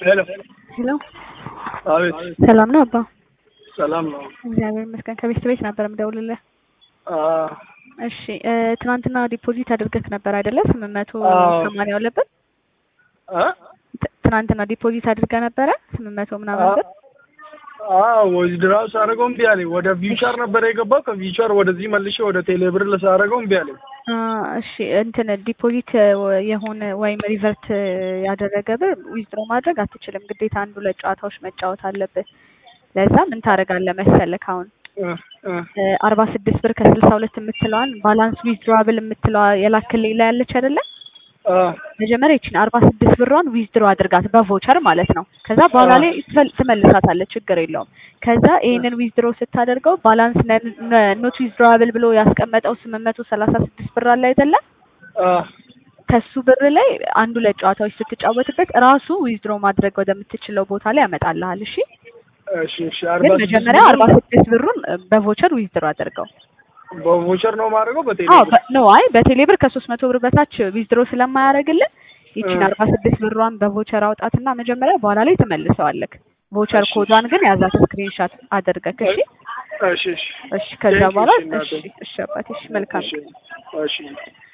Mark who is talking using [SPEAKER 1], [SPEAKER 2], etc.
[SPEAKER 1] ሄሎ
[SPEAKER 2] ሄሎ
[SPEAKER 1] አቤት
[SPEAKER 2] ሰላም ነው አባ?
[SPEAKER 1] ሰላም ነው
[SPEAKER 2] እግዚአብሔር ይመስገን። ከቤት ቤት ነበር የምደውልልህ።
[SPEAKER 1] አ
[SPEAKER 2] እሺ እ ትናንትና ዲፖዚት አድርገህ ነበር አይደለ? ስምንት መቶ
[SPEAKER 1] አዎ።
[SPEAKER 2] ሰማንያ አለበት።
[SPEAKER 1] አ
[SPEAKER 2] ት- ትናንትና ዲፖዚት አድርገህ ነበረ ስምንት መቶ ምናምን ብር።
[SPEAKER 1] አዎ ወይድራው ሳደርገው እምቢ አለኝ። ወደ ቪውቸር ነበር የገባው። ከቪውቸር ወደዚህ መልሼ ወደ ቴሌብር ልሳደርገው እምቢ አለኝ።
[SPEAKER 2] አ እሺ እንትን ዲፖዚት የሆነ ወይም ሪቨርት ያደረገ ብር ዊዝድሮ ማድረግ አትችልም። ግዴታ አንድ ሁለት ጨዋታዎች መጫወት አለብህ። ለዛ ምን ታደርጋለህ መሰለህ አሁን
[SPEAKER 1] እ እ
[SPEAKER 2] አርባ ስድስት ብር ከስልሳ ሁለት የምትለዋን ባላንስ ዊዝድሮዋብል የምትለዋ የላክልኝ ላይ ያለች አይደለ?
[SPEAKER 1] አ
[SPEAKER 2] መጀመሪያ ይችን አርባ ስድስት ብሯን ዊዝድሮ አድርጋት በቮቸር ማለት ነው። ከዛ በኋላ ላይ ትፈል- ትመልሳታለህ፣ ችግር የለውም። ከዛ ይህንን ዊዝድሮ ስታደርገው ባላንስ ኖት ዊዝድሮዋብል ብሎ ያስቀመጠው ስምንት መቶ ሰላሳ ስድስት ብር አለ አይደለ?
[SPEAKER 1] አ
[SPEAKER 2] ከሱ ብር ላይ አንዱ ሁለት ጨዋታዎች ስትጫወትበት ራሱ ዊዝድሮ ማድረግ ወደምትችለው ቦታ ላይ ያመጣልሃል። እሺ
[SPEAKER 1] እሺ እሺ አርባ
[SPEAKER 2] ግን
[SPEAKER 1] ስድስት
[SPEAKER 2] መጀመሪያ
[SPEAKER 1] ብር
[SPEAKER 2] አርባ ስድስት ብሩን በቮቸር ዊዝድሮ አድርገው።
[SPEAKER 1] በቮቸር ነው የማደርገው በቴሌ
[SPEAKER 2] አዎ በ- ነው አይ በቴሌ ብር ከሶስት መቶ ብር በታች ዊዝድሮ ስለማያደርግልን ይቺን
[SPEAKER 1] እ።
[SPEAKER 2] አርባ ስድስት ብሯን በቮቸር አውጣትና መጀመሪያ በኋላ ላይ ትመልሰዋለክ። ቮቸር
[SPEAKER 1] እሺ።
[SPEAKER 2] ኮዷን ግን ያዛት ስክሪንሻት አድርገክ። እሺ
[SPEAKER 1] እሺ እሺ
[SPEAKER 2] እሺ ከዛ
[SPEAKER 1] Thank you,
[SPEAKER 2] በኋላ
[SPEAKER 1] እሺ እናቴ።
[SPEAKER 2] እሺ እሺ አባቴ እሺ መልካም
[SPEAKER 1] እሺ እሺ